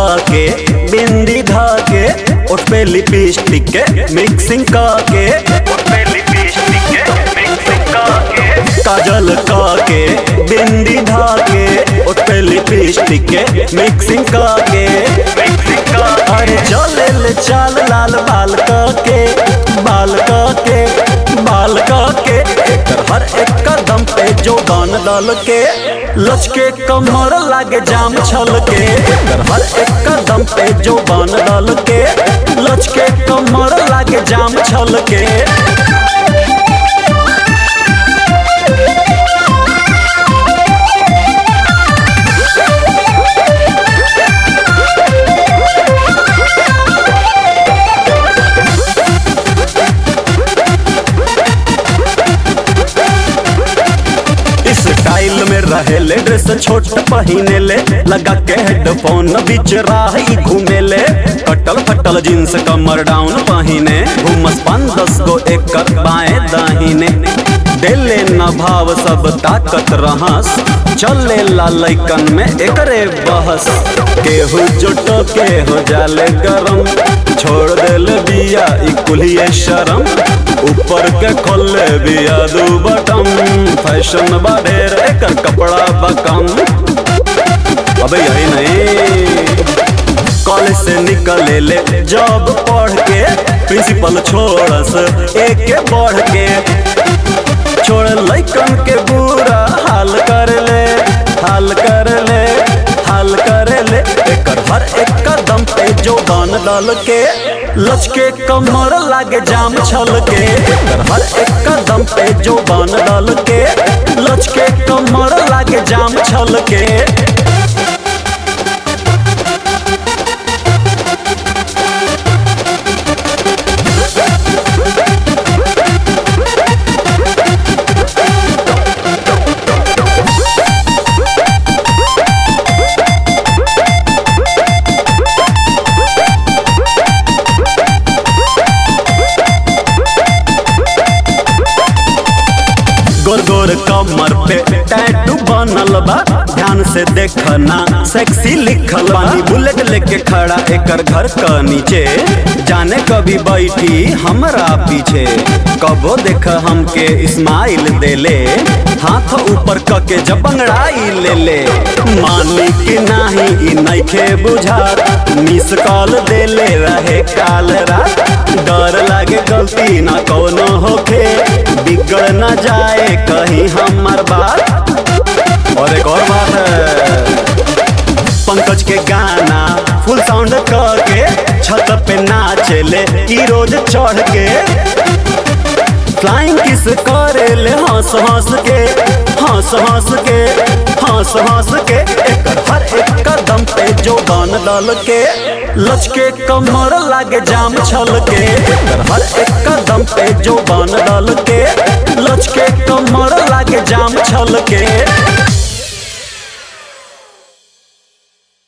के बिंदी धा के उठ पे लिपस्टिक के मिक्सिंग के उठ पे लिपस्टिक के मिक्सिंग के काजल के बिंदी धा के उठ पे लिपस्टिक के मिक्सिंग के मिक्सिंग अरे चले ले चाल लाल बाल के बाल के बाल के एकर हर एक कदम पे जो गान डाल के लचके कमर लागे जाम छल के एकर हर एक कदम पे जो गान डाल के लचके कमर लागे जाम छल के स्टाइल में रहे ले ड्रेस छोट पहिने ले लगा के हेडफोन बीच राही घूमे ले कटल फटल जींस कमर डाउन पहिने घूमस पान दस गो एकर बाएं दाहिने देले न भाव सब ताकत रहस चले ला लैकन में एकरे बहस केहू जुटो के हो जाले गरम छोड़ देले बिया ई कुलिए शरम ऊपर के खोले बिया दू बटम फैशन बढ़ेर एकर कपड़ा बकम अबे यही नहीं कॉलेज से निकले ले जॉब पढ़ के प्रिंसिपल छोड़स एक के बढ़ के छोड़ लैकन के बुरा हाल कर ले हाल कर ले हाल कर ले एकर हर एक कदम पे जो गान डाल के लचके कमर लागे जाम छल के एकर हर एक कदम पे जो गान डाल के लचके कमर लागे जाम छल के गोर गोर कमर पे टैटू बनल बा ध्यान से देखना सेक्सी लिखल बा बुलेट लेके खड़ा एकर घर क नीचे जाने कभी बैठी हमरा पीछे कबो देख हमके इस्माइल देले हाथ ऊपर क के जब बंगड़ाई ले ले मानी कि नाही ई नइखे बुझात मिस कॉल देले रहे काल रात डर लागे गलती ना कोनो होखे बिगड़ न जाए कहीं हमार बात और एक और बात है पंकज के गाना फुल साउंड करके छत पे नाचे ले ई रोज चढ़ के फ्लाइंग किस करे ले हंस हंस के हंस हंस के हंस हंस के एकर हर एक कदम पे जो गान डाल के लचके कमर लागे जाम छल के एकर हर एक कदम पे जो गान डाल के लचके कमर लागे जाम छल के